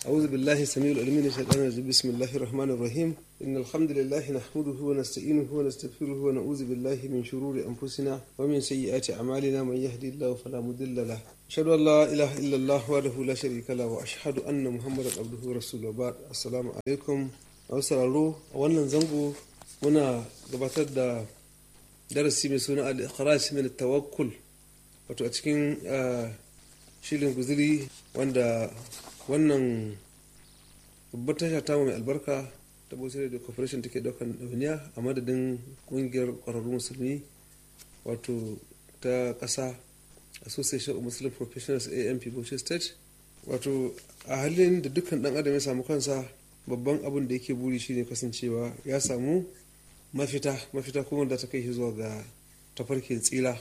أعوذ بالله السميع العليم من الشيطان الرجيم بسم الله الرحمن الرحيم إن الحمد لله نحمده ونستعينه ونستغفره ونعوذ بالله من شرور أنفسنا ومن سيئات أعمالنا من يهدي الله فلا مضل له أشهد أن لا إله إلا الله وحده لا شريك له وأشهد أن محمدا عبده ورسوله بعد السلام عليكم أوسرارو wannan zango muna gabatar da darasi mai suna al-ikhraj min tawakkul wato a cikin shirin guzuri wanda wannan babbar tasha ta mai albarka ta bauchi da corporation take daukan dauniya a madadin kungiyar kwararru musulmi wato ta kasa association of muslim professionals amp bauchi state wato a halin da dukkan dan adam ya samu kansa babban abin da yake buri shine kasancewa ya samu mafita mafita kuma da ta kai shi zuwa ga tafarkin tsira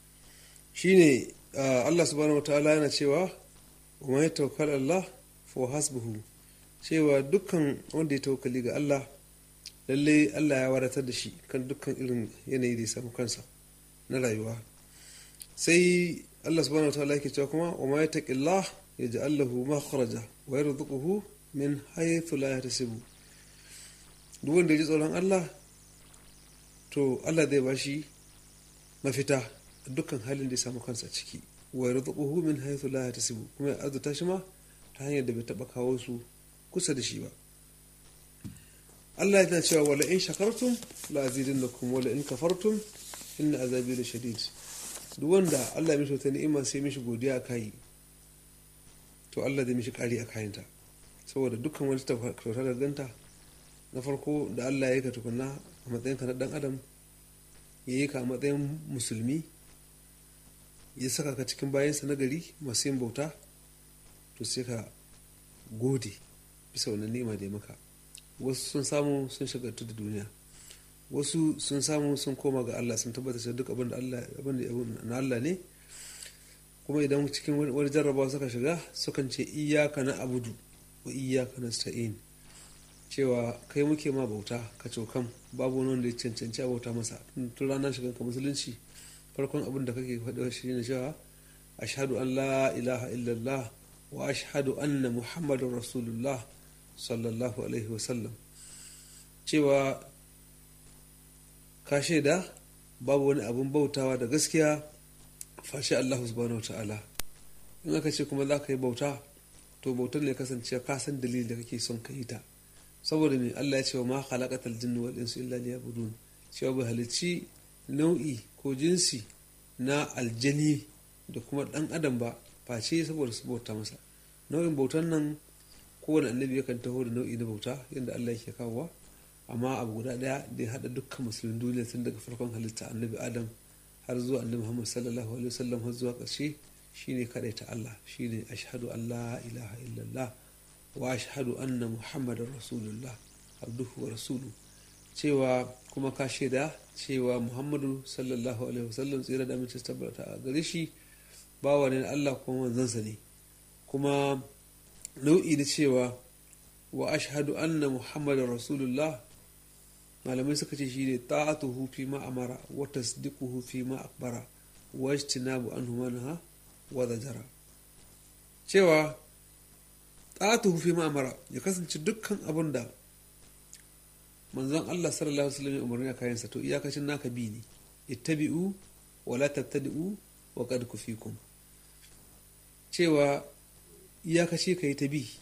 shine allah subhanahu wa ta'ala yana cewa wa ya tawakkal Allah fa hasbuhu cewa dukkan wanda ya tawakkali ga Allah lalle Allah ya wadatar da shi kan dukkan irin yanayi da ya samu kansa na rayuwa sai Allah subhanahu wa ta'ala yake cewa kuma wa ma yattaqillah yaj'al lahu makhraja wa yarzuquhu min haythu la yahtasibu duk wanda ya ji tsoron Allah to Allah zai bashi mafita dukkan halin da ya samu kansa ciki wa yarzuquhu min haythu la yahtasibu kuma ya azuta shi ma ta hanyar da bai taba kawo su kusa da shi ba Allah yana cewa wala in shakartum la azidannakum wala in kafartum inna azabi la shadid duk wanda Allah ya mishi wata ni'ima sai mishi godiya kai to Allah zai mishi kari a kayanta saboda dukkan wani kyauta da ganta na farko da Allah ya yi ka tukunna a matsayinka na dan adam ya yi ka a matsayin musulmi ya saka ka cikin bayansa na gari masu yin bauta to sai ka gode bisa wannan ni'ima da ya maka wasu sun samu sun shagaltu da duniya wasu sun samu sun koma ga Allah sun tabbatar da duk abin da Allah abin da na Allah ne kuma idan cikin wani jarrabawa suka shiga sukan ce iyyaka na abudu wa iyyaka nasta'in cewa kai muke ma bauta ka cokan babu wani wanda ya cancanci a bauta masa tun ranar shigan ka musulunci farkon abin da kake faɗa shi ne cewa ashhadu an la ilaha illallah wa ashhadu anna muhammadun rasulullah sallallahu alaihi wasallam cewa ka shaida babu wani abin bautawa da gaskiya fashe allahu subhanahu wa ta'ala in aka ce kuma za ka yi bauta to bautar ne kasance ka san dalilin da kake son ka yi ta saboda me allah ya ce wa ma khalaqatal jinni wal insu illa liya'budun cewa bai halicci nau'i ko jinsi na aljani da kuma dan adam ba face saboda su bauta masa nau'in bautan nan kowane annabi yakan taho da nau'i na bauta yadda Allah yake kawowa amma abu guda daya da ya hada dukkan musulmin duniya tun daga farkon halitta annabi adam har zuwa annabi muhammad sallallahu alaihi wasallam har zuwa ƙarshe shine ta Allah shine ashhadu an la ilaha illallah wa ashhadu anna muhammadar rasulullah abduhu wa rasuluhu cewa kuma ka shaida cewa muhammadu sallallahu alaihi wasallam tsira da amince tabbata a gare shi bawa ne allah kuma manzansa ne kuma nau'i na cewa wa ashhadu anna muhammadar rasulullah malamai suka ce shi ne ta'atuhu fi ma amara wa tasdiquhu fi ma akbara wa ijtinabu anhu manha wa zajara cewa ta'atuhu fi ma amara ya kasance dukkan abin da manzon Allah sallallahu alaihi wasallam ya umarni a kayansa to iyakacin naka bi ne ittabi'u wa la tabtadi'u wa qad kufikum cewa iyakaci kai ta bi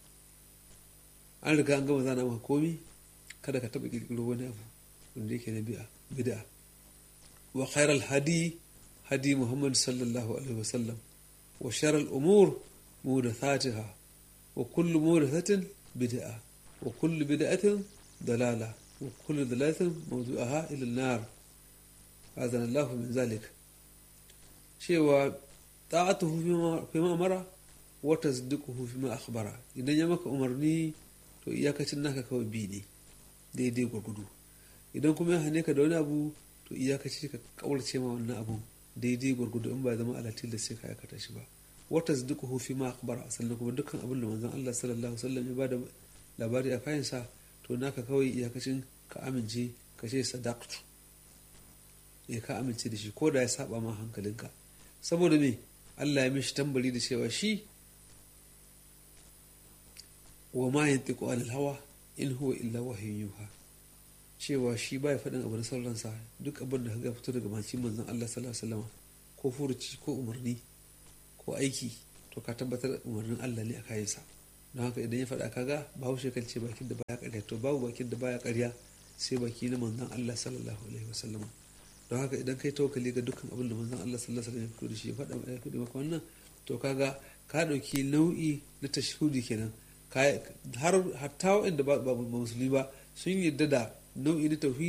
an riga an gama zana maka komi kada ka taba kirkiro wani abu wanda yake na bi'a bid'a wa khairal hadi hadi muhammad sallallahu alaihi wasallam wa sharal umur muhdathatiha wa kullu muhdathatin bid'a wa kullu bid'atin ضلالة وكل ضلالة موضوعها إلى النار أذن الله من ذلك cewa ta'atuhu fima amara wa tasdiquhu fima akhbara idan ya maka umarni to iyakacin naka kawai bi ne daidai gwargwado idan kuma ya hane ka da wani abu to iyakaci ka kaurace ma wannan abu daidai gwargwado in ba zama alatil da sai ka aikata shi ba wa tasdiquhu fima akhbara sannan kuma dukkan abin da manzon Allah sallallahu alaihi wasallam ya bada labari a kayansa to naka kawai iyakacin ka amince ka ce sadaktu ya ka amince da shi ko da ya saba ma hankalinka saboda me Allah ya mishi tambari da cewa shi wa ma yantiqu anil hawa in huwa illa wahyun yuha cewa shi baya faɗin abu na sauransa duk abin da ga fito daga bakin manzon Allah sallallahu alaihi wasallam ko furuci ko umarni ko aiki to ka tabbatar umarnin Allah ne a kayansa don haka idan ya faɗa kaga bahaushe kan ce bakin da baya ƙarya to babu bakin da baya ƙarya sai baki na manzon Allah sallallahu alaihi wasallam don haka idan kai tawakkali ga dukkan abin da manzon Allah sallallahu alaihi wasallam ya fito da shi ya faɗa ya faɗi maka wannan to kaga ka ɗauki nau'i na tashhudi kenan har hatta waɗanda ba musulmi ba sun yarda da nau'i na tauhidi